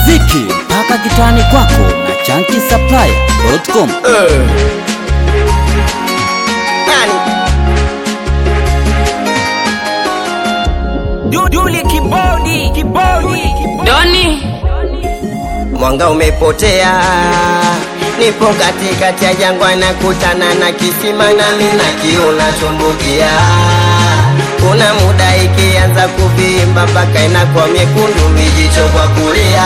muziki mpaka kitani kwako na chankisaplaya.com. Duli kibodi kibodi Doni Mwanga umepotea, nipo katikati ya jangwa, nakutana na kisima nami na kiu natumbukia. Kuna muda ikianza kuvimba mpaka inakuwa miekundu, mijicho kwa kulia.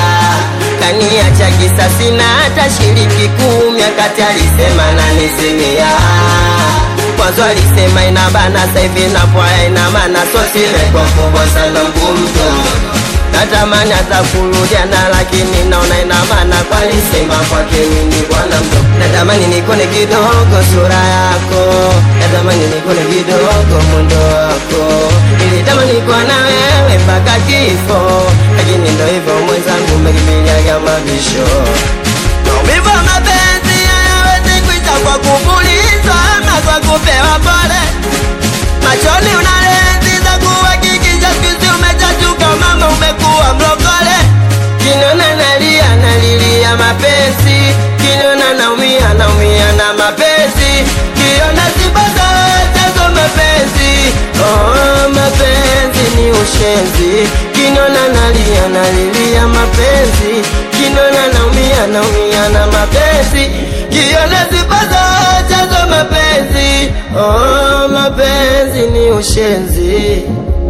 Kaniacha kisasi na hata shiriki kumi, akati alisema nanizimia Mwanzo alisema inabana, sasa hivi inapoa ina maana, so simekuwa kubwa sana ngumzo natamani hata kurudiana lakini naona ina maana kwalisema kwake mimi bwana mdo natamani nikone kidogo sura yako natamani nikone kidogo mundo wako nilitamani kuwa na wewe mpaka kifo lakini ndo hivyo mwenzangu umekimbiliaga mabisho maumivu ya mapenzi hayawezi kuisha kwa kupulizwa ama kwa kupewa pole machoni una lenzi za kuhakikisha sikuzi umechachuka mama umekuwa mlokole kinona nalia nalilia mapenzi kinona naumia naumia na mapenzi kiona sibaza chazo mapenzi oh, mapenzi ni ushenzi kinona nalia nalilia mapenzi kinona naumia naumia na mapenzi kiona sibaza chazo mapenzi oh, mapenzi ni ushenzi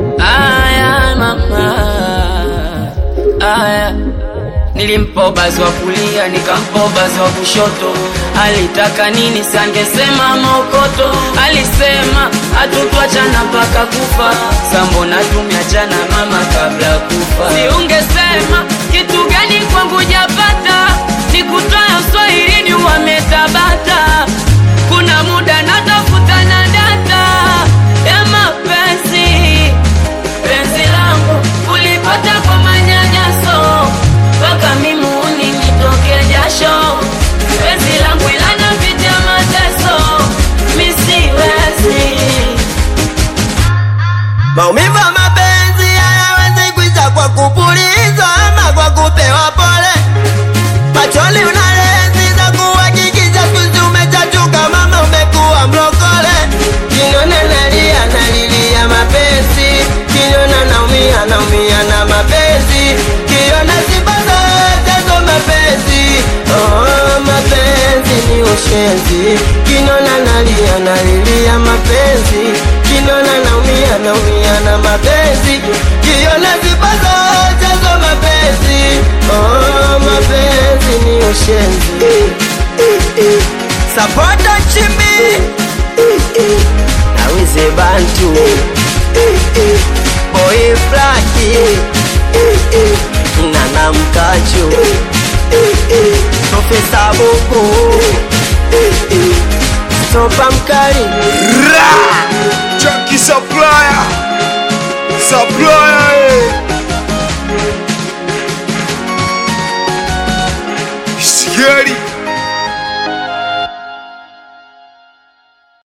aya mama aya nilimpa ubazi wa kulia nikampa ubazi wa kushoto alitaka nini sangesema mokoto alisema hatutwachana mpaka kufa sambona tumeachana mama kabla kufa siungesema kitu gani kwangu japata nikutoya uswahilini wametabata kuna muda natafuta na data ya mapenzi penzi langu ulipata kwa manyanyaso mpaka mimuni nitoke jasho penzi langu ilana pitia mateso misiwezi maumivu ya mapenzi hayawezi kuisha kwa kupulizwa ama kwa kupewa pole machoni una lenzi za kuhakikisha sikuzi umechachuka mama umekuwa mlokole kinona nalia nalilia mapenzi kinona naumia naumia na mapenzi kiona sibaza chazo mapenzi oh, mapenzi ni ushenzi kinona nalia nalilia mapenzi kinona naumia naumia na mapenzi kiona sibaza chazo mapenzi oh, mapenzi ni ushenzi sapota chimbi nawize bantu boy flaki nana mkachu profesa buku topa mkali Junkie Supplier Supplier eh. Scary